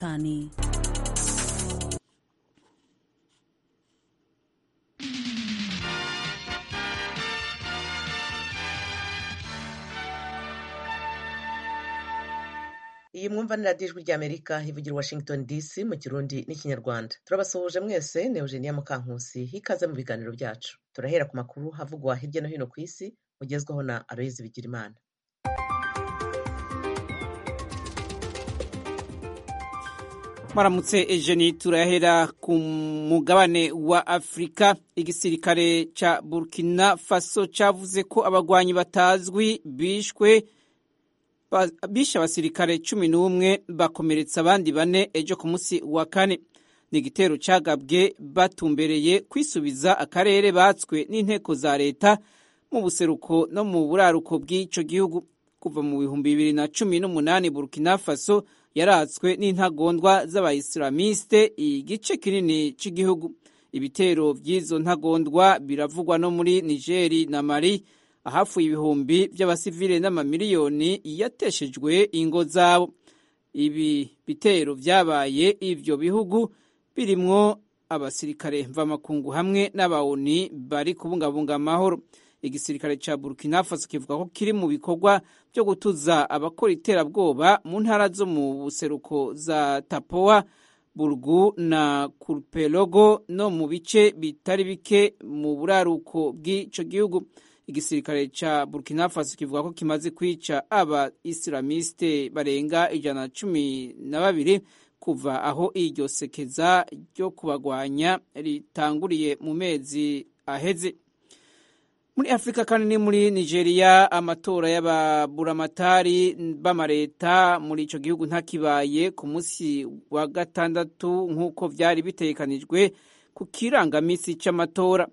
tani iyi mwumva ni radiyo ijwi ry'amerika ivugira washington dc mu kirundi n'ikinyarwanda turabasuhuje mwese ni eugenia mukankusi hikaze mu biganiro byacu turahera ku makuru havugwa hirya no hino ku isi mugezwaho na aloyizi bigirimana maramutse ejeni turahera ku mugabane wa afurika igisirikare ca burkina faso cavuze ko abagwanyi batazwi bishwe bishe abasirikare cumi n'umwe bakomeretsa abandi bane ejo ku munsi wa kane ni igitero cagabwe batumbereye kwisubiza akarere batswe n'inteko za leta mu buseruko no mu buraruko bw'ico gihugu kuva mu bihumbi bibiri na cumi n'umunani burkina faso yaratswe n'intagondwa z'abayisilamiste igice kinini cy'igihugu ibitero by'izo ntagondwa biravugwa no muri nigeri na mali ahafuye ibihumbi by'abasivile n'amamiliyoni yateshejwe ingo zabo ibi bitero byabaye ivyo bihugu birimwo abasirikare mvamakungu hamwe n'abawuni bari kubungabunga amahoro igisirikare ca burkina faso kivuga ko kiri mu bikorwa byo gutuza abakora iterabwoba mu ntara zo mu buseruko za tapoa burgu na kurpelogo no mu bice bitari bike mu buraruko bw'ico gihugu igisirikare ca burkina faso kivuga ko kimaze kwica aba isilamiste barenga ijana na cumi na babiri kuva aho iryo sekeza ryo kubagwanya ritanguriye mu mezi aheze muri afurika kandi ni muri nigeria amatora y'ababuramatari b'amareta muri ico gihugu ntakibaye ku munsi wa gatandatu nk'uko vyari bitegekanijwe ku kirangamisi c'amatora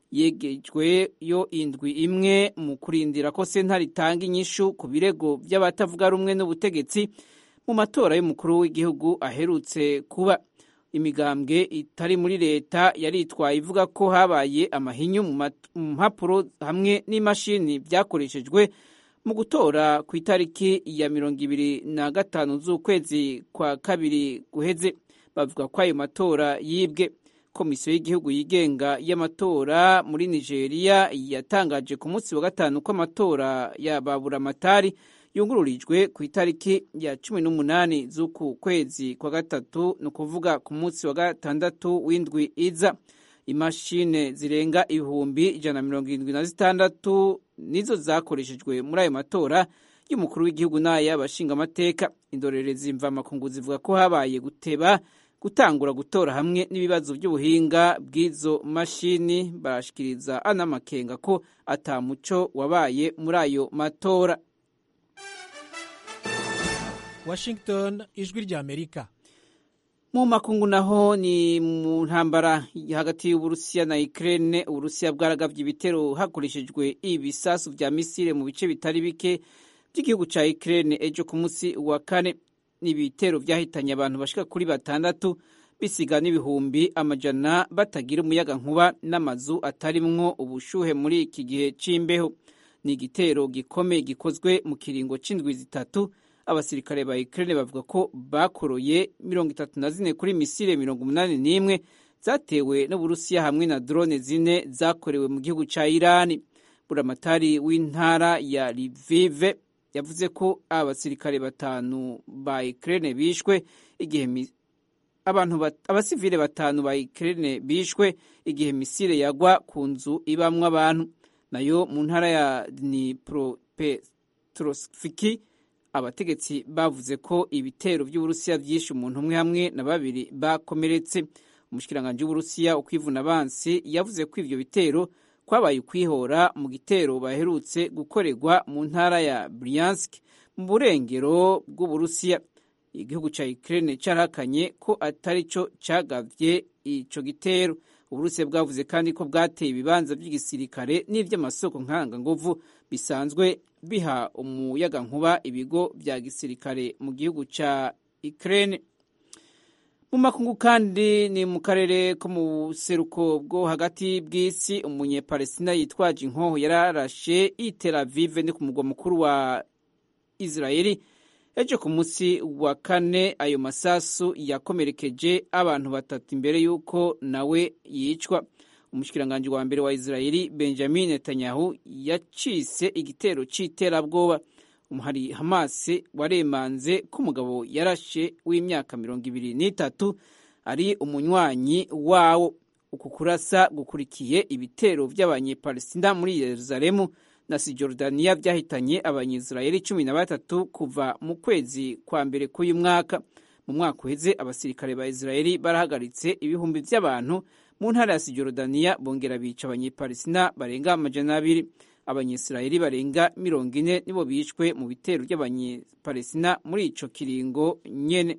yegejwe yo indwi imwe mu kurindira ko sentare itanga inyishu ku birego vy'abatavuga rumwe n'ubutegetsi mu matora y'umukuru w'igihugu aherutse kuba imigambwe itari muri leta yaritwaye ivuga ko habaye amahinyu mu mpapuro hamwe n'imashini byakoreshejwe mu gutora ku itariki ya mirongo ibiri na gatanu z'ukwezi kwa kabiri guheze bavuga ko ayo matora yibwe komisiyo y'igihugu yigenga y'amatora muri nigeria yatangaje ku munsi wa gatanu ko amatora ya baburamatari yungururijwe ku itariki ya cumi n'umunani z'uku kwezi kwa gatatu ni ukuvuga ku munsi wa gatandatu w'indwi iza imashine zirenga ibihumbi ijana na mirongo irindwi na zitandatu nizo zakoreshejwe muri ayo matora y'umukuru w'igihugu n'ay'abashingamateka indorerezi mvamakungu zivuga ko habaye guteba gutangura gutora hamwe n'ibibazo by'ubuhinga bw'izo mashini barashikiriza anamakenga ko atamuco wabaye muri ayo matora Washington ijwi rya Amerika mu makungu naho ni mu ntambara hagati y'uburusiya na Ukraine uburusiya bwaragavye ibitero hakoreshejwe ibisasu vya misile mu bice bitari bike by'igihugu ca Ukraine ejo ku munsi wa kane n'ibitero vyahitanye abantu bashika kuri batandatu bisiga n'ibihumbi amajana batagira umuyaga nkuba n'amazu atarimwo ubushuhe muri iki gihe c'imbeho ni igitero gikomeye gikozwe mu kiringo c'indwi zitatu abasirikare ba Ukraine bavuga ko bakoroye mirongo itatu na zine kuri misile mirongo umunani n'imwe zatewe n'Uburusiya hamwe na drone zine zakorewe mu gihugu ca Irani. Buramatari w'intara ya Lviv yavuze ko abasirikare batanu ba Ukraine bishwe igihe abantu bat, abasivile batanu ba Ukraine bishwe igihe misile yagwa ku nzu ibamwo abantu nayo mu ntara ya Dnipropetrovsk abategetsi bavuze ko ibitero by'uburusiya byishe umuntu umwe hamwe na babiri bakomeretse umushikiranganji w'uburusiya ukwivuna abansi yavuze ko ivyo bitero kwabaye ukwihora mu gitero baherutse gukorerwa mu ntara ya Bryansk mu burengero bw'uburusiya igihugu ca Ukraine carahakanye ko atari co cagavye ico gitero uburusiya bwavuze kandi ko bwateye ibibanza by'igisirikare n'ivy'amasoko nkanganguvu bisanzwe biha umuyaga nkuba ibigo vya gisirikare mu gihugu ca Ukraine mu makungu kandi ni mu karere ko mu buseruko bwo hagati bw'isi umunyepalestina yitwaje inkoho yararashe i Tel Aviv ni ku mugwa mukuru wa Israeli ejo ku munsi wa kane ayo masasu yakomerekeje abantu batatu imbere y'uko nawe yicwa umushikiranganji wa mbere wa israeli benjamin netanyahu yacise igitero c'iterabwoba umuhari hamasi waremanze ko umugabo yarashe w'imyaka mirongo ibiri n'itatu ari umunywanyi wawo uku kurasa gukurikiye ibitero vy'abanyepalestina muri yeruzalemu na sijordaniya vyahitanye abanyisirayeli cumi na batatu kuva mu kwezi kwa mbere k'uyu mwaka mu mwaka uheze abasirikare ba israeli barahagaritse ibihumbi vy'abantu mu ntara ya sijordaniya bongera bica abanyepalestina barenga amajana abiri abanyisirayeli barenga mirongo ine nibo bishwe mu bitero by'abanyepalestina muri ico kiringo nyene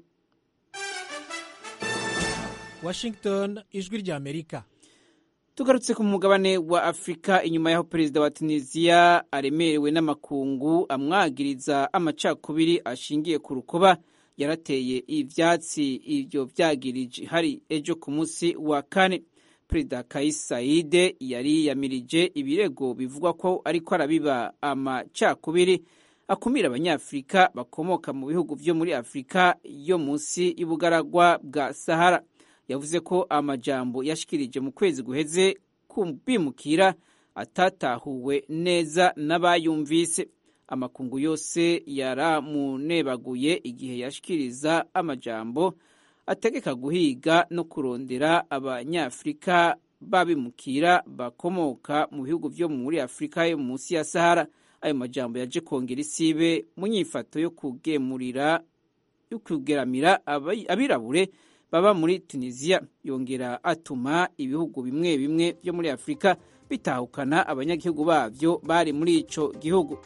washington ijwi ry'amerika tugarutse ku mugabane wa afurika inyuma y'aho perezida wa tunisiya aremerewe n'amakungu amwagiriza amacakubiri ashingiye ku rukoba yarateye ivyatsi ivyo vyagirije hari ejo ku munsi wa kane perezida kais saide yari yamirije ibirego bivugwa ko ariko arabiba amacakubiri akumira abanyafurika bakomoka mu bihugu vyo muri afurika yo munsi y'ubugaragwa bwa sahara yavuze ko amajambo yashikirije mu kwezi guheze bimukira atatahuwe neza n'abayumvise amakungu yose yaramunebaguye igihe yashikiriza amajambo ategeka guhiga no kurondera abanyafurika babimukira bakomoka mu bihugu vyo muri afurika yo munsi ya sahara ayo majambo yaje kongera isibe mu nyifato yo kugemurira yo kugeramira abirabure baba muri tunisiya yongera atuma ibihugu bimwe bimwe byo muri afurika bitahukana abanyagihugu babyo bari muri ico gihugu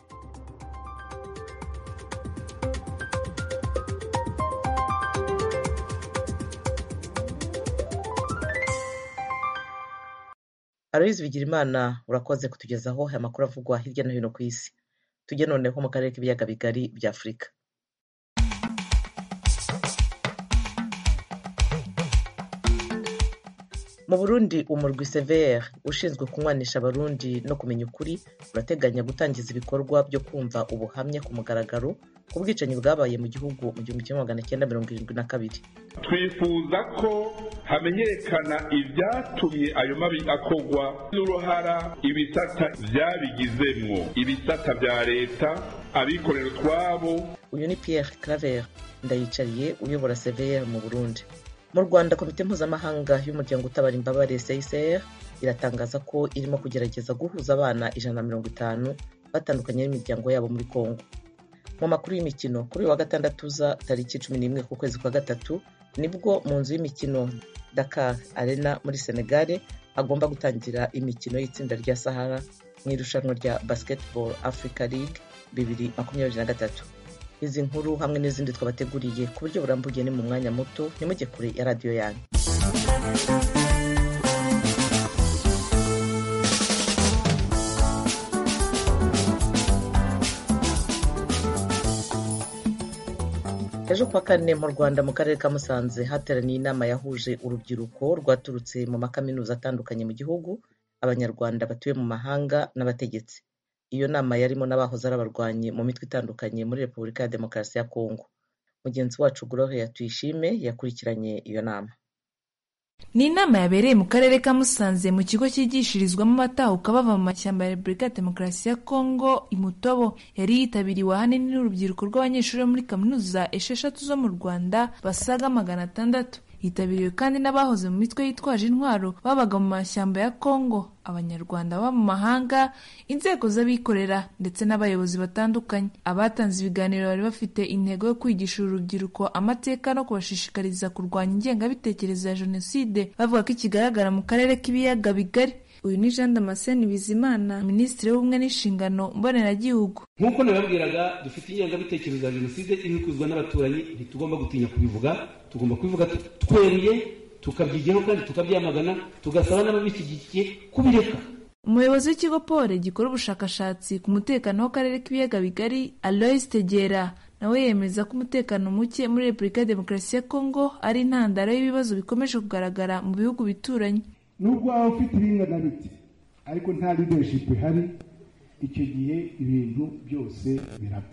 aloyizi bigirimana urakoze kutugezaho aya makuru avugwa hirya no hino ku isi tujye noneho mu karere k'ibiyaga bigari bya afurika mu burundi umurwi severe ushinzwe kunywanisha abarundi no kumenya ukuri urateganya gutangiza ibikorwa byo kumva ubuhamya ku mugaragaro ku bwicanyi bwabaye mu gihugu mu gihumbi kimwe magana cyenda mirongo irindwi na kabiri twifuza ko hamenyekana ibyatumye ayo mabi akogwa n'uruhara ibisata byabigizemwo ibisata bya leta abikorera utwabo uyu ni pierre claver ndayicariye uyobora severe mu burundi mu rwanda komite mpuzamahanga y'umuryango utabara imbabare csr iratangaza ko irimo kugerageza guhuza abana ijana na mirongo itanu batandukanye n'imiryango yabo muri congo mu makuru y'imikino kuri uyu wa gatandatu uza tariki cumi n'imwe ku kwezi kwa gatatu nibwo mu nzu y'imikino dakar arena muri senegare hagomba gutangira imikino y'itsinda rya sahara mu irushanwa rya basketball africa league bibiri makumyabiri na gatatu izi nkuru hamwe n'izindi twabateguriye ku buryo burambuye ni mu mwanya muto ntimujye kure ya radiyo yanyu ejo kuwa kane mu rwanda mu karere ka musanze hateraniye inama yahuje urubyiruko rwaturutse mu makaminuza atandukanye mu gihugu abanyarwanda batuye mu mahanga n'abategetsi iyo nama yarimo n'abahoze ari abarwanyi mu mitwe itandukanye muri repubulika ya demokarasi ya kongo mugenzi wacu gloria tuyishime yakurikiranye iyo nama ni inama yabereye mu karere ka musanze mu kigo cyigishirizwamo abatahuka bava mu mashyamba ya repubulika ya demokarasi ya kongo imutobo yari yitabiriwe ahanini n'urubyiruko rw'abanyeshuri bo muri kaminuza esheshatu zo mu rwanda basaga magana atandatu yitabiriwe kandi n'abahoze mu mitwe yitwaje intwaro babaga mu mashyamba ya kongo abanyarwanda baba mu mahanga inzego z'abikorera ndetse n'abayobozi batandukanye abatanze ibiganiro bari bafite intego yo kwigisha uru rubyiruko amateka no kubashishikariza kurwanya ingengabitekerezo ya jenoside bavuga ko ikigaragara mu karere k'ibiyaga bigari uyu ni jean damascene bizimana minisitiri w'ubumwe n'inshingano mboneragihugu nk'uko nababwiraga dufite ingengabitekerezo ya jenoside ibikuzwa n'abaturanyi ntitugomba gutinya kubivuga tugomba kubivuga tweruye tukabyigiraho kandi tukabyamagana tugasaba n'ababishyigikiye kubireka umuyobozi w'ikigo pole gikora ubushakashatsi ku mutekano w'akarere k'ibiyaga bigari alois tegera nawe yemeza ko umutekano muke muri repubulika ya demokarasi ya kongo ari intandaro y'ibibazo bikomeje kugaragara mu bihugu bituranye nubwo waba ufite ibingana biti ariko nta leadership ihari icyo gihe ibintu byose birapfa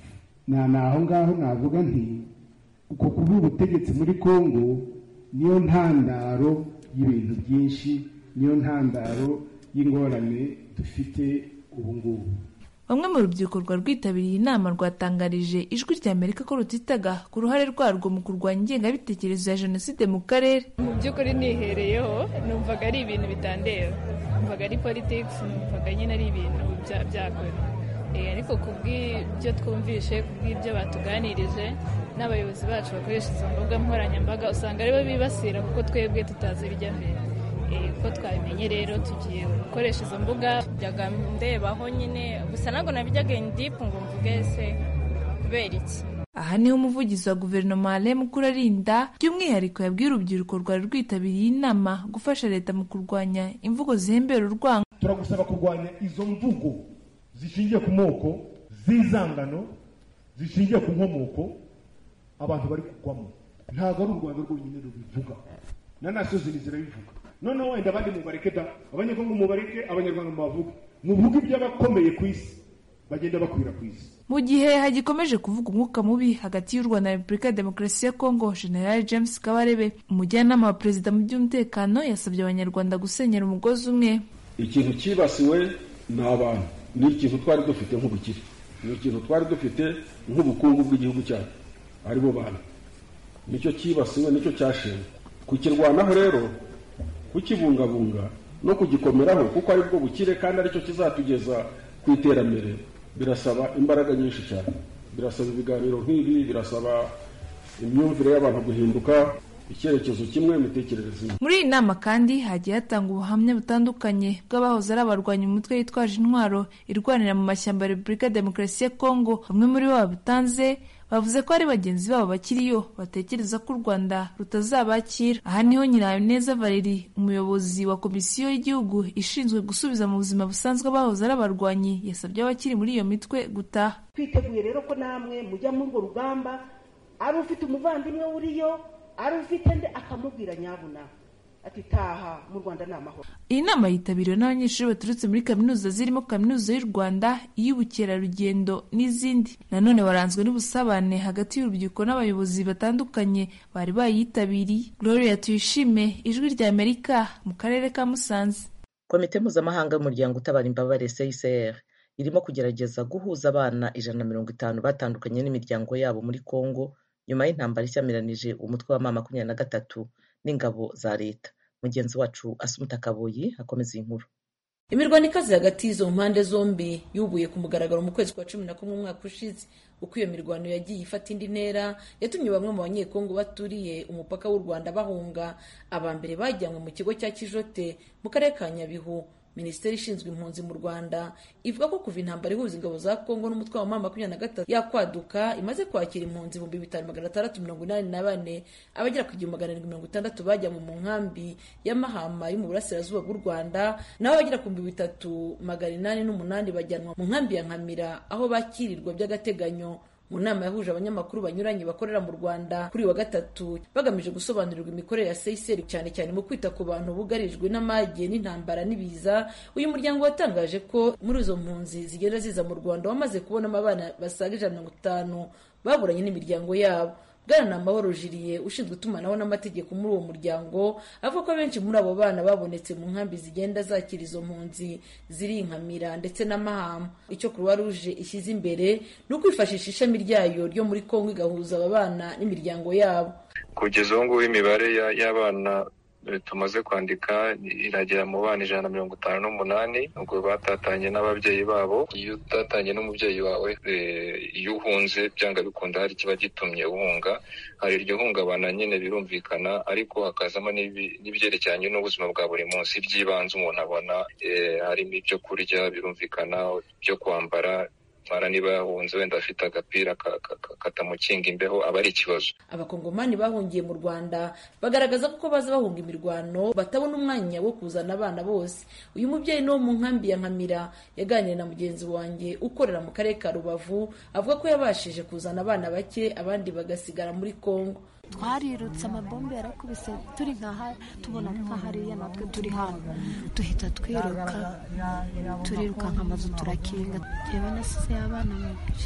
na naho ngaho navuga nti uko kuba ubutegetsi muri kongo niyo ntandaro y'ibintu byinshi niyo ntandaro y'ingorane dufite ubu ngubu bamwe mu rubyiruko rwa rwitabiriye inama rwatangarije ijwi rya amerika ko rutitaga ku ruhare rwarwo mu kurwanya ingengabitekerezo ya jenoside mu karere mu by'ukuri nihereyeho numvaga ari ibintu bitandeba numvaga ari politics numvaga nyine ari ibintu byakora ariko ku bw'ibyo twumvishe ku bw'ibyo batuganirije n'abayobozi bacu bakoresha izo mbuga nkoranyambaga usanga aribo bibasira kuko twebwe tutazi ibijya mbere uko twabimenye rero tugiye gukoresha izo mbuga njyaga ndebaho nyine gusa ntabwo nabijyaga indipu ngo mvuge se kubera iki aha niho umuvugizi wa guverinoma Alain Mukurarinda by'umwihariko yabwiye urubyiruko rwari rwitabiriye inama gufasha leta mu kurwanya imvugo zihembera urwango turagusaba kurwanya izo mvugo zishingiye ku moko z'izangano zishingiye ku nkomoko abantu bari kugwamo ntabwo ari u rwanda rwonyine rubivuga na nasiyo zindi zirabivuga noneho wenda abandi mubareke da abanyekongo mubareke abanyarwanda mubavuge muvuge iby'abakomeye ku isi bagenda bakwira ku isi mu gihe hagikomeje kuvuga umwuka mubi hagati y'u rwanda na repubulika ya demokarasi ya kongo general james kabarebe umujyanama wa perezida mu by'umutekano yasabye abanyarwanda gusenyera umugozi umwe ikintu cyibasiwe ni abantu ni ikintu twari dufite nk'ubukire ni ikintu twari dufite nk'ubukungu bw'igihugu cyacu aribo bantu nicyo cyibasiwe nicyo cyashewe kukirwanaho rero kukibungabunga no kugikomeraho kuko ari bwo bukire kandi aricyo kizatugeza ku iterambere birasaba imbaraga nyinshi cyane birasaba ibiganiro nk'ibi birasaba imyumvire y'abantu guhinduka icyerekezo kimwe imitekerereze imwe muri iyi nama kandi hagiye hatanga ubuhamya butandukanye bw'abahoze ari abarwanya umutwe witwaje intwaro irwanira mu mashyamba ya repubulika ya demokarasi ya kongo bamwe muri bo babitanze bavuze ko ari bagenzi babo bakiriyo batekereza ko u rwanda rutazabakira aha niho nyirahabineza valeri umuyobozi wa komisiyo y'igihugu ishinzwe gusubiza mu buzima busanzwe abahoze ari abarwanyi yasabye abakiri muri iyo mitwe gutaha twiteguye rero ko namwe mujya muri urwo rugamba ari ufite umuvandimwe uriyo ari ufite nde akamubwira nyabuna ati taha mu rwanda ni amahoro iyi nama yitabiriwe n'abanyeshuri baturutse muri kaminuza zirimo kaminuza y'u rwanda iy'ubukerarugendo n'izindi nanone waranzwe n'ubusabane hagati y'urubyiruko n'abayobozi batandukanye bari bayitabiriye gloria tuyishime ijwi rya amerika mu karere ka musanze komite mpuzamahanga y'umuryango utabara imbabare csr irimo kugerageza guhuza abana ijana na mirongo itanu batandukanye n'imiryango yabo muri congo nyuma y'intambara ishyamiranyije umutwe wa mama makumyabiri na gatatu n'ingabo za leta mugenzi wacu asumuta kaboyi akomeza iyi nkuru imirwano ikaze hagati y'izo mpande zombi yubuye ku mugaragaro mu kwezi kwa cumi na kumwe umwaka ushize uko iyo mirwano yagiye ifata indi ntera yatumye bamwe mu banyekongo baturiye umupaka w'u rwanda bahunga aba mbere bajyanywe mu kigo cya kijote mu karere ka nyabihu minisiteri ishinzwe impunzi mu rwanda ivuga ko kuva intambara ihuza ingabo za kongo n'umutwe wa mama makumyabiri na gatatu yakwaduka imaze kwakira impunzi ibihumbi bitanu magana atandatu mirongo inani na bane abagera ku igihumbi magana arindwi mirongo itandatu bajyanwe mu nkambi y'amahama yo mu burasirazuba bw'u rwanda naho abagera ku bihumbi bitatu magana inani n'umunani bajyanwa mu nkambi ya nkamira aho bakirirwa by'agateganyo mu nama yahuje abanyamakuru banyuranye bakorera mu rwanda kuri wa gatatu bagamije gusobanurirwa imikorere ya seyiseri cyane cyane mu kwita ku bantu bugarijwe n'amage n'intambara n'ibiza uyu muryango watangaje ko muri izo mpunzi zigenda ziza mu rwanda wamaze kubonamo abana basaga ijana na mirongo itanu baburanye n'imiryango yabo bwana amahoro jiriye ushinzwe itumanaho n'amategeko muri uwo muryango avuga ko abenshi muri abo bana babonetse mu nkambi zigenda zakira izo mpunzi ziri inkamira ndetse n'amahama icyo croix rouge ishyize imbere ni ukwifashisha ishami ryayo ryo muri kongo igahuza aba bana n'imiryango yabo kugeza ubu ngubu imibare y'abana tumaze kwandika iragera mu bana ijana na mirongo itanu n'umunani ubwo batatanye n'ababyeyi babo iyo utatanye n'umubyeyi wawe iyo uhunze byanga bikunda hari ikiba gitumye uhunga hari iryo hungabana nyine birumvikana ariko hakazamo n'ibyerekeranye n'ubuzima bwa buri munsi by'ibanze umuntu abona harimo ibyo kurya birumvikana ibyo kwambara mara niba yahunze wenda afite agapira katamukinga imbeho aba ari ikibazo abakongomani bahungiye mu rwanda bagaragaza ko baza bahunga imirwano batabona umwanya wo kuzana abana bose uyu mubyeyi ni wo mu nkambi ya nkamira yaganiriye na mugenzi wanjye ukorera mu karere ka rubavu avuga ko yabashije kuzana abana bake abandi bagasigara muri kongo twarirutse amabombe yarakubise turi nkaha tubona nk'ahariya natwe turi hano duhita twiruka turiruka nk'amazu turakinga yewe nasize abana babiri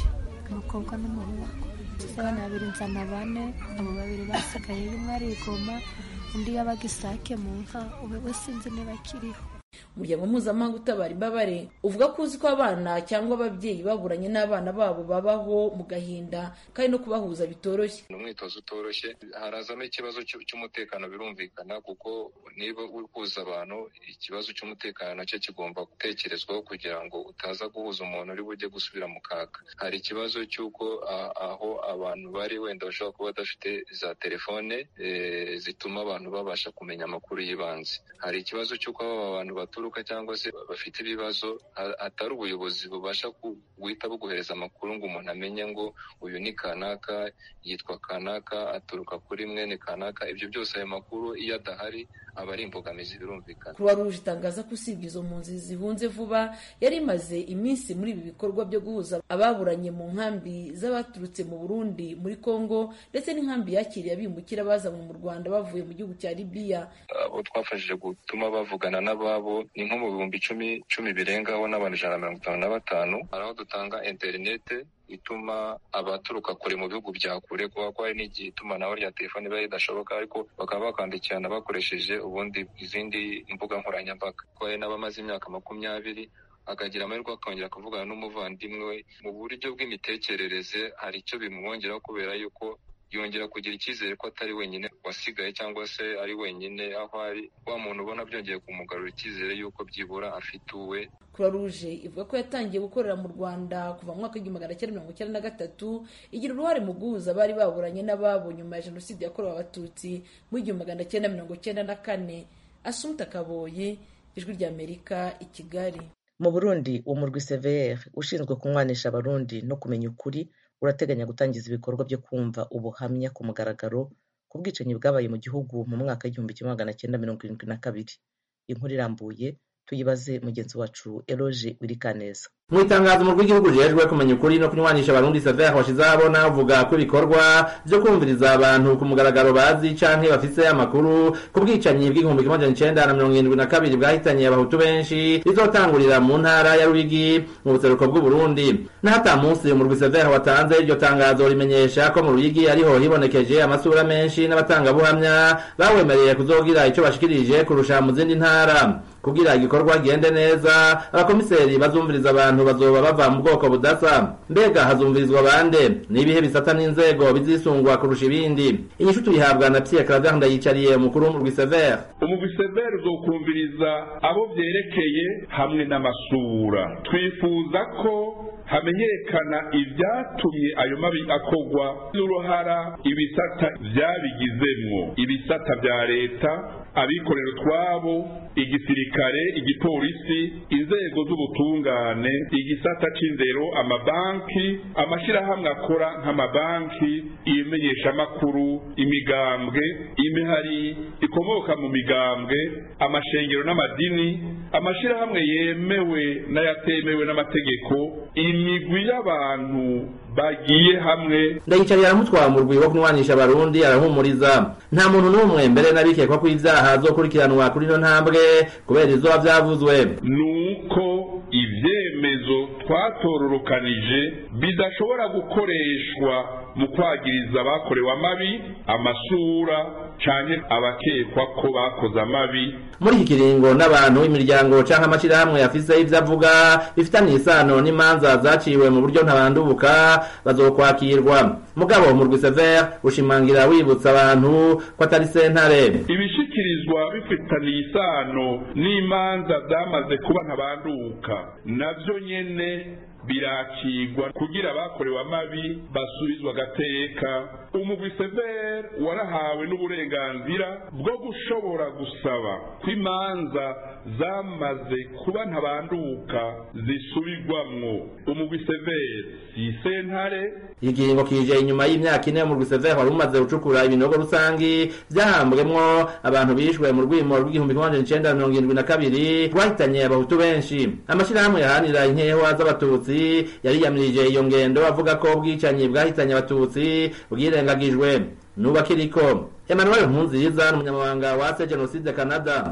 umukobwa n'umuhungu abana babiri nzana bane abo babiri basigaye umwe arigoma undi yabaga isake mu nka we sinzi niba akiriho umuryango mpuzamahanga utabara imbabare uvuga ko uzi ko abana cyangwa ababyeyi baburanye n'abana babo babaho mu gahinda kandi no kubahuza bitoroshye ni umwitozo utoroshye harazamo ikibazo cy'umutekano birumvikana kuko niba uri kuza abantu ikibazo cy'umutekano nacyo kigomba gutekerezwaho kugira ngo utaza guhuza umuntu uri bujye gusubira mu kaga hari ikibazo cy'uko aho abantu bari wenda bashobora kuba badafite za telefone zituma abantu babasha kumenya amakuru y'ibanze hari ikibazo cy'uko aba bantu baturuka cyangwa se bafite ibibazo atari ubuyobozi bubasha guhita buguhereza amakuru ngo umuntu amenye ngo uyu ni kanaka yitwa kanaka aturuka kuri mwene kanaka ibyo byose ayo makuru iyo adahari aba ari imbogamizi birumvikana croix rouge itangaza ko usibye izo mpunzi zihunze vuba yari imaze iminsi muri ibi bikorwa byo guhuza ababuranye mu nkambi z'abaturutse mu burundi muri congo ndetse n'inkambi yakiriye abimukira bazanywe mu rwanda bavuye mu gihugu cya libiya abo twafashije gutuma bavugana n'ababo ni nko mu bihumbi icumi icumi birengaho n'abantu ijana na mirongo itanu na batanu hari aho dutanga interinete ituma abaturuka kure mu bihugu bya kure kuba ko hari n'igihe itumanaho rya telefoni biba ridashoboka ariko bakaba bakandikirana bakoresheje ubundi izindi mbuga nkoranyambaga ko hari n'abamaze imyaka makumyabiri akagira amahirwe akongera kuvugana n'umuvandimwe we mu buryo bw'imitekerereze hari icyo bimwongeraho kubera yuko yongera kugira icyizere ko atari wenyine wasigaye cyangwa se ari wenyine aho ari wa muntu ubona byongeye kumugarura icyizere y'uko byibura afite uwe croix rouge ivuga ko yatangiye gukorera mu rwanda kuva mu mwaka w'igihumbi magana cyenda mirongo icyenda na gatatu igira uruhare mu guhuza abari baburanye n'ababo nyuma ya jenoside yakorewe abatutsi mu igihumbi magana cyenda mirongo cyenda na kane asumta kaboyi ijwi ry'amerika i kigali mu burundi umurwi cvr ushinzwe kunywanisha abarundi no kumenya ukuri urateganya gutangiza ibikorwa byo kumva ubuhamya ku mugaragaro ku bwicanyi bwabaye mu gihugu mu mwaka w'igihumbi kimwe magana cyenda mirongo irindwi na kabiri inkuru irambuye tuyibaze mugenzi wacu eroge wirikaneza mu itangazo umurwi w'igihugu rijejwe kumenya ukuri no kunywanisha abarundi savera washize ahabona uvuga ko ibikorwa byo kumviriza abantu ku mugaragaro bazi canke bafise amakuru ku bwicanyi bw'igihumbi kimwe majana icenda na mirongo irindwi na kabiri bwahitanye abahutu benshi bizotangurira mu ntara ya ruyigi mu buseruko bw'uburundi n'ahata munsi umurwi savera watanze iryo tangazo rimenyesha ko mu ruyigi ariho hibonekeje amasura menshi n'abatangabuhamya bawemereye kuzogira ico bashikirije kurusha mu zindi ntara kugira igikorwa gende neza abakomiseri bazumviriza abantu bazoba bava mu bwoko budasa mbega hazumvirizwa bande n'ibihe bisata n'inzego bizisungwa kurusha ibindi inyishu tuyihabwa na Pierre Claver ndayicariye umukuru w'umurwi Sever umugwi Sever uzokumviriza abo vyerekeye hamwe n'amasura twifuza ko hamenyekana ibyatumye ayo mabi akogwa n'uruhara ibisata vyabigizemwo ibisata vya leta abikorera utwabo igisirikare igipolisi inzego z'ubutungane igisata c'indero amabanki amashirahamwe akora nk'amabanki imenyeshamakuru imigambwe imihari ikomoka mu migambwe amashengero n'amadini amashirahamwe yemewe n'ayatemewe n'amategeko imigwi y'abantu bagiye hamwe ndayicariye aramutwara mu rwi wo kunywanisha abarundi arahumuriza nta muntu n'umwe mbere n'abikekwa ko ibyaha azokurikiranwa kuri ino ntambwe kubera izuba byavuzwe nuko ivyemezo twatororokanije bidashobora gukoreshwa mu kwagiriza abakorewe amabi amasura canke abakekwa ko bakoze amabi muri iki kiringo n'abantu imiryango canke amashirahamwe afise ivyo avuga bifitaniye isano n'imanza zaciwe mu buryo ntabandubuka bazokwakirwa mugabo mu rwi sever ushimangira wibutsa abantu ko atari sentare ibishikirizwa bifitaniye isano n'imanza zamaze kuba ntabanduka navyo nyene birakigwa kugira abakorewe amabi basubizwa agateka umugwi sever warahawe n'uburenganzira bwo gushobora gusaba ko imanza zamaze kuba ntabanduka zisubirwamwo umugwi sever si sentare ikiringo kije inyuma y'imyaka ine umurwi sever wari umaze gucukura ibinogo rusangi vyahambwemwo abantu bishwe mu rwimo rw'igihumbi kimwe majana icenda mirongo irindwi na kabiri rwahitanye abahutu benshi amashirahamwe yahanira inkehwa z'abatutsi yariyamirije iyo ngendo avuga ko ubwicanyi bwahitanye abatutsi bwirengagijwe nuba kiriko Emmanuel Nkunziza n'umunyamabanga wa se Genocide Canada mu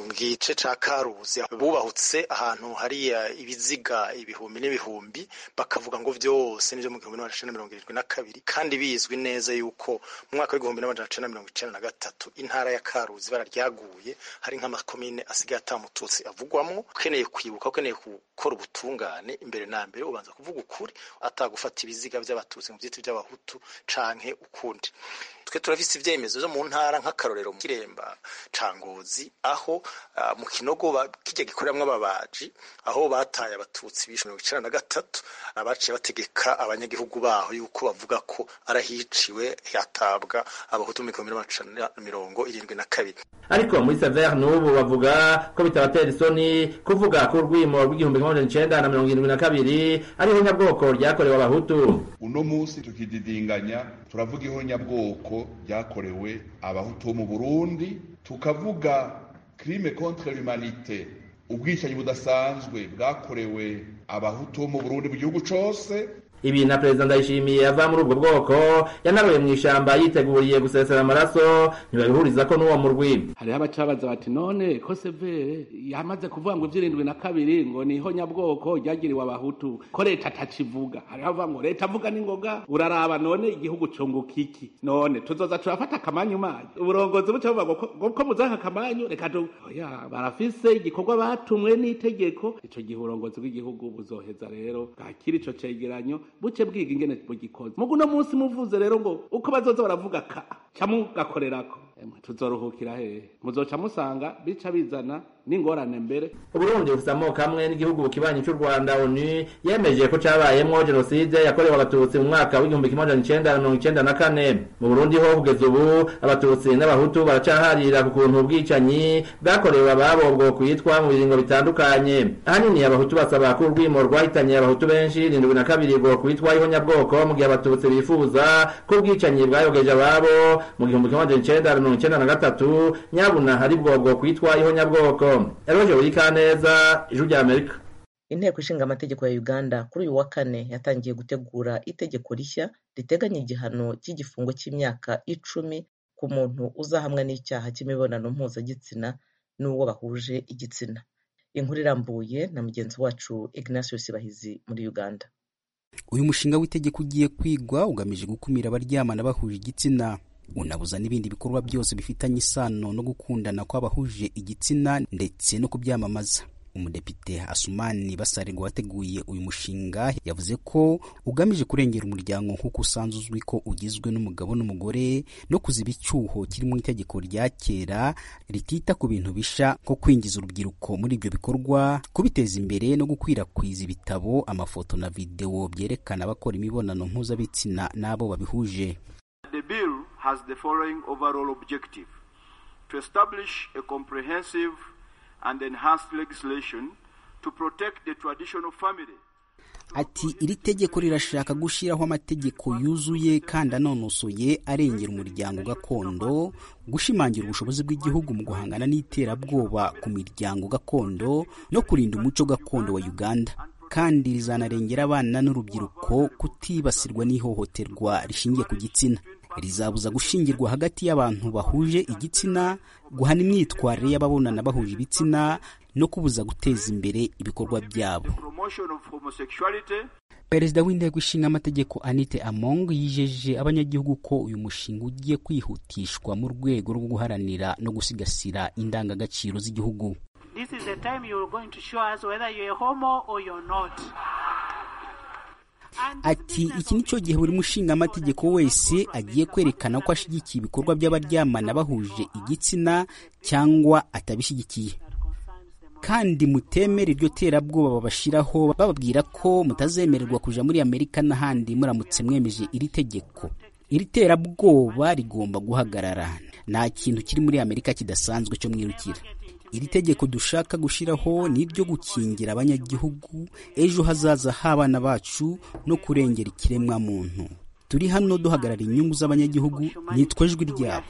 mu gice ca karuzi bubahutse ahantu hari ibiziga ibihumbi n'ibihumbi bakavuga ngo vyose nivyo mu gihumbi n'amajana mirongo irindwi na kabiri kandi bizwi neza yuko mu mwaka w'igihumbi n'amajana cenda mirongo icenda na gatatu intara ya karuzi bara ryaguye hari nk'amakomine asigaye atamututsi avugwamwo ukeneye kwibuka ukeneye gukora ubutungane imbere na mbere ubanza kuvuga ukuri atagufata ibiziga vy'abatutsi mu vyiti vy'abahutu canke ukundi twe turafise ivyemezo vyo mu ntara nk'akarorero mu kiremba ca ngozi aho uh, mu kinogo kirya gikoreramwo ababaji aho bataye abatutsi bishe mirongo icenda na gatatu abaciye bategeka abanyagihugu baho yuko bavuga ko arahiciwe hatabwa abahutu mu gihumbi n'amajana mirongo irindwi na kabiri ariko muri sever n'ubu bavuga ko bitabatera isoni kuvuga ko urwimo rw'igihumbi kimwe magana icenda na mirongo irindwi na kabiri ariho nyabwoko ryakorewe abahutu uno munsi tukididinganya turavuga ihonyabwoko ryakorewe abahutu bo mu burundi tukavuga crime contre l'humanité ubwicanyi budasanzwe bwakorewe abahutu bo mu burundi mu gihugu cose ibi na perezida ndayishimiye ava muri ubwo bwoko yanaruye mu ishamba yiteguriye gusesera amaraso ntibabihuriza ko n'uwo murwi hariho abacabaza bati none ko severe yamaze kuvuga ngo ivy'irindwi na kabiri ngo niho nyabwoko ryagiriwe abahutu ko leta atakivuga hariho avuga ngo leta avuga n'ingoga uraraba none igihugu cunguka iki none tuzoza turafata akamanyu manyu uburongozi buca buvuga ngo ko muzanka akamanyu reka tu oya barafise igikorwa batumwe n'itegeko ico gihe uburongozi bw'igihugu buzoheza rero bwakira ico cegeranyo buce bwiga ingene bugikoze mugu no munsi muvuze rero ngo uko bazoza baravuga ka camugakorerako tuzoruhukira hehe muzoca musanga bica bizana n'ingorane mbere uburundi bufite amoko amwe n'igihugu kibanyi cy'u rwanda onu yemeje ko cabayemwo jenoside yakorewe abatutsi mu mwaka w'igihumbi kimwe majana icenda na mirongo icenda na kane mu burundi ho kugeza ubu abatutsi n'abahutu baracaharira ku kuntu ubwicanyi bwakorewe ababo bwo kwitwa mu biringo bitandukanye ahanini abahutu basaba ko urwimo rwahitanye abahutu benshi irindwi na kabiri bwo kwitwa ihonyabwoko mu gihe abatutsi bifuza ko ubwicanyi bwayogeje ababo mu gihumbi kimwe majana icenda na mirongo icenda na gatatu nyabuna hari bwo bwo kwitwa ihonyabwoko eroje buri kaneza ijwi rya amerika inteko ishinga amategeko ya uganda kuri uyu wa kane yatangiye gutegura itegeko rishya riteganya igihano cy'igifungo cy'imyaka icumi ku muntu uzahamwa n'icyaha cy'imibonano mpuzagitsina n'uwo bahuje igitsina inkuru irambuye na mugenzi wacu ignatius bahizi muri uganda uyu mushinga w'itegeko ugiye kwigwa ugamije gukumira abaryamana bahuje igitsina unabuza n'ibindi bikorwa byose bifitanye isano no gukundana kw'abahuje igitsina ndetse no kubyamamaza umudepite asumani basarirwa wateguye uyu mushinga yavuze ko ugamije kurengera umuryango nk'uko usanzwe uzwi ko ugizwe n'umugabo n'umugore no kuziba icyuho kiri mu itegeko rya kera ritita ku bintu bisha nko kwinjiza urubyiruko muri ibyo bikorwa kubiteza imbere no gukwirakwiza ibitabo amafoto na videwo byerekana abakora imibonano mpuzabitsina n'abo babihuje The bill has the following overall objective to establish a comprehensive and enhanced legislation to protect the traditional family. ati iri tegeko rirashaka gushyiraho amategeko yuzuye kandi anonosoye arengera umuryango gakondo gushimangira ubushobozi bw'igihugu mu guhangana n'iterabwoba ku miryango gakondo no kurinda umuco gakondo wa uganda kandi rizanarengera abana n'urubyiruko kutibasirwa n'ihohoterwa rishingiye ku gitsina rizabuza gushingirwa hagati y'abantu bahuje igitsina guhana imyitwarire y'ababonana bahuje ibitsina no kubuza guteza imbere ibikorwa byabo perezida w'inteko ishinga amategeko anite among yijeje abanyagihugu ko uyu mushinga ugiye kwihutishwa mu rwego rwo guharanira no gusigasira indangagaciro z'igihugu This is the time you're going to show us whether you're a homo or you're not. ati iki ni cyo gihe buri mushingamategeko wese agiye kwerekana ko ashyigikiye ibikorwa by'abaryamana bahuje igitsina cyangwa atabishyigikiye kandi mutemere iryo terabwoba babashyiraho bababwira ko mutazemererwa kuja muri amerika n'ahandi muramutse mwemeje iri tegeko iri terabwoba rigomba guhagarara nta kintu kiri muri amerika kidasanzwe cyo mwirukira iri tegeko dushaka gushyiraho ni iryo gukingira abanyagihugu ejo hazaza h'abana bacu no kurengera ikiremwa muntu turi hano duhagarara inyungu z'abanyagihugu nitwa ijwi ryabo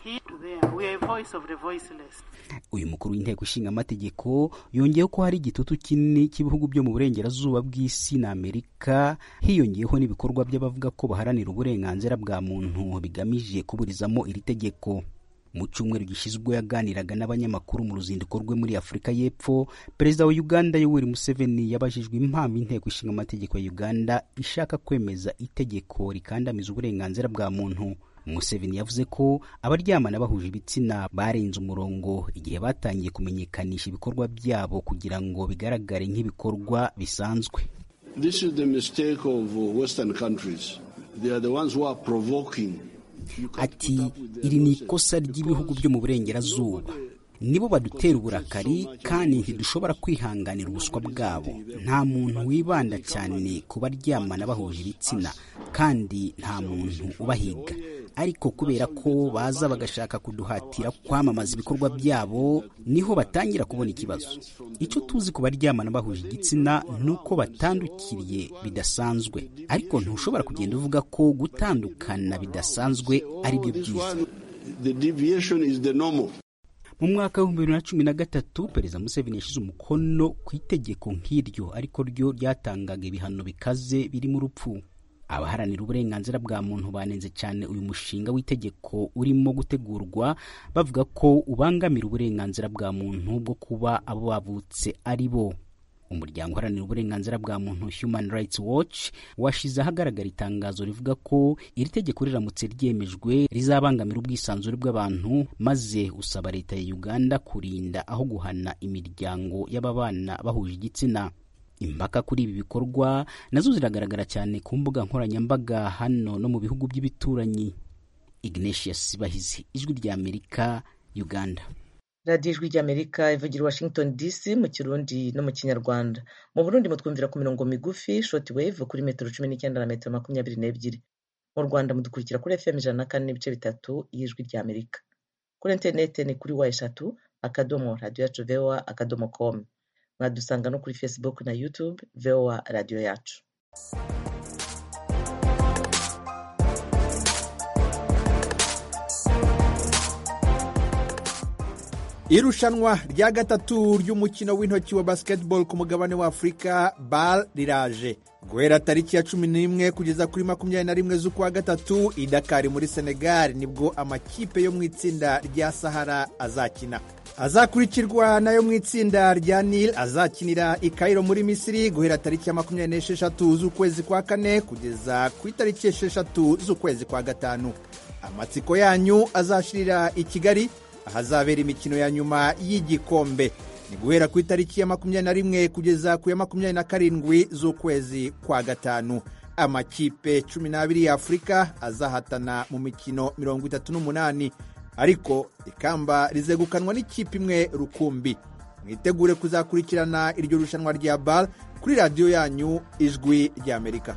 uyu mukuru w'inteko ishinga amategeko yongeyeho ko hari igitutu kinini cy'ibihugu byo mu burengerazuba bw'isi na amerika hiyongeyeho n'ibikorwa by'abavuga ko baharanira uburenganzira bwa muntu bigamije kuburizamo iri tegeko mu cyumweru gishyizwe yaganiraga n'abanyamakuru mu ruzinduko rwe muri afurika y'epfo perezida wa uganda yoweri museveni yabajijwe impamvu inteko ishinga amategeko ya uganda ishaka kwemeza itegeko rikandamiza uburenganzira bwa muntu museveni yavuze ko abaryamana bahuje ibitsina barenze umurongo igihe batangiye kumenyekanisha ibikorwa byabo kugira ngo bigaragare nk'ibikorwa bisanzwe This is the mistake of Western countries. They are the ones who are provoking ati iri ni ikosa ry'ibihugu byo mu burengerazuba nibo badutera uburakari kandi ntidushobora kwihanganira ubuswa bwabo nta muntu wibanda cyane ku baryamana bahuje ibitsina kandi nta muntu ubahiga ariko kubera ko baza bagashaka kuduhatira kwamamaza ibikorwa byabo niho batangira kubona ikibazo icyo tuzi ku baryamana bahuje igitsina ni uko batandukiriye bidasanzwe ariko ntushobora kugenda uvuga ko gutandukana bidasanzwe ari byo byiza the deviation is the normal. mu mwaka w'ibihumbi bibiri na cumi na gatatu perezida museveni yashyize umukono ku itegeko nk'iryo ariko ryo ryatangaga ibihano bikaze birimo urupfu abaharanira uburenganzira bwa muntu banenze cyane uyu mushinga w'itegeko urimo gutegurwa bavuga ko ubangamira uburenganzira bwa muntu bwo kuba abo bavutse ari bo umuryango uharanira uburenganzira bwa muntu human rights watch washize ahagaragara itangazo rivuga ko iri tegeko riramutse ryemejwe rizabangamira ubwisanzure bw'abantu maze usaba leta ya uganda kurinda aho guhana imiryango y'ababana bahuje igitsina impaka kuri ibi bikorwa nazo ziragaragara cyane ku mbuga nkoranyambaga hano no mu bihugu by'ibituranyi ignatius bahizi ijwi rya amerika uganda radiyo ijwi ry'amerika ivugira i washington dc mu kirundi no mu kinyarwanda mu burundi mutwumvira ku mirongo migufi shoti wave kuri metero cumi n'icyenda na metero makumyabiri n'ebyiri mu rwanda mudukurikira kuri fm ijana na kane n'ibice bitatu y'ijwi ry'amerika kuri interinete ni kuri wa eshatu akadomo radiyo yacu voa akadomo komu mwadusanga no kuri facebook na youtube voa radiyo yacu irushanwa rya gatatu ry'umukino w'intoki wa basketball ku mugabane wa afurika bal riraje guhera tariki ya cumi n'imwe kugeza kuri makumyabiri na rimwe z'ukwa gatatu i dakari muri senegal nibwo amakipe yo mu itsinda rya sahara azakina azakurikirwa nayo mu itsinda rya nil azakinira i kairo muri misiri guhera tariki ya makumyabiri n'esheshatu z'ukwezi kwa kane kugeza ku itariki esheshatu z'ukwezi kwa gatanu amatsiko yanyu azashirira i kigali ahazabera imikino ya nyuma y'igikombe ni guhera ku itariki ya makumyabiri na rimwe kugeza ku ya makumyabiri na karindwi z'ukwezi kwa gatanu amakipe cumi n'abiri ya afurika azahatana mu mikino mirongo itatu n'umunani ariko ikamba rizegukanwa n'ikipe imwe rukumbi mwitegure kuzakurikirana iryo rushanwa rya bar kuri radiyo yanyu ijwi ry'amerika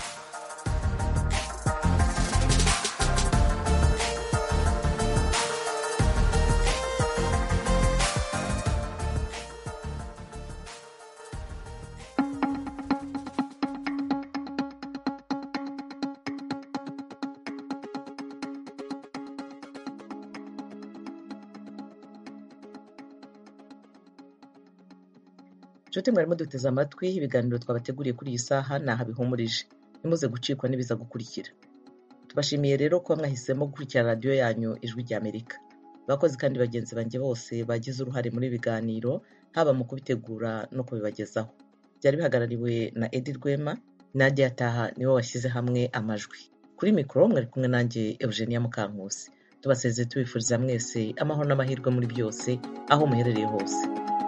nshuti mwarimo duteze amatwi ibiganiro twabateguriye kuri iyi saha ni aha bihumurije ntimuze gucikwa n'ibiza gukurikira tubashimiye rero kuba mwahisemo gukurikira radiyo yanyu ijwi ry'amerika abakozi kandi bagenzi banjye bose bagize uruhare muri biganiro haba mu kubitegura no kubibagezaho byari bihagarariwe na edi rwema nadia taha niwe washyize hamwe amajwi kuri mikoro mwari kumwe nanjye eugenia mukankusi tubasezeye tubifuriza mwese amahoro n'amahirwe muri byose aho muherereye hose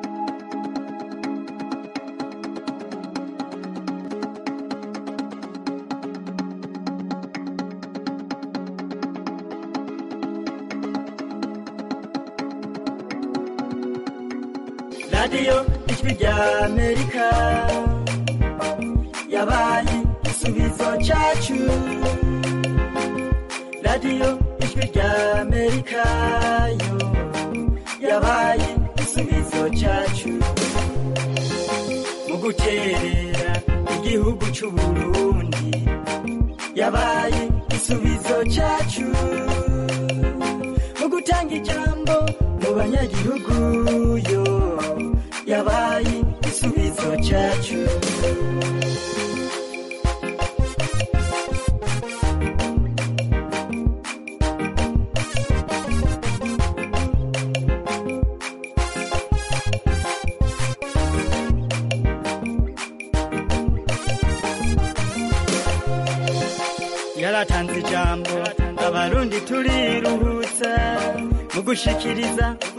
radiyo ijwi rya amerika yabaye igisubizo cyacu radiyo ijwi rya amerika yo yabaye igisubizo cyacu mu guterera igihugu cy'u burundi yabaye igisubizo cyacu mu gutanga ijambo mu banyagihugu yo yabaye igisubizo cyacu yaratanze ijambo abarundi turiruhutsa mu gushikiriza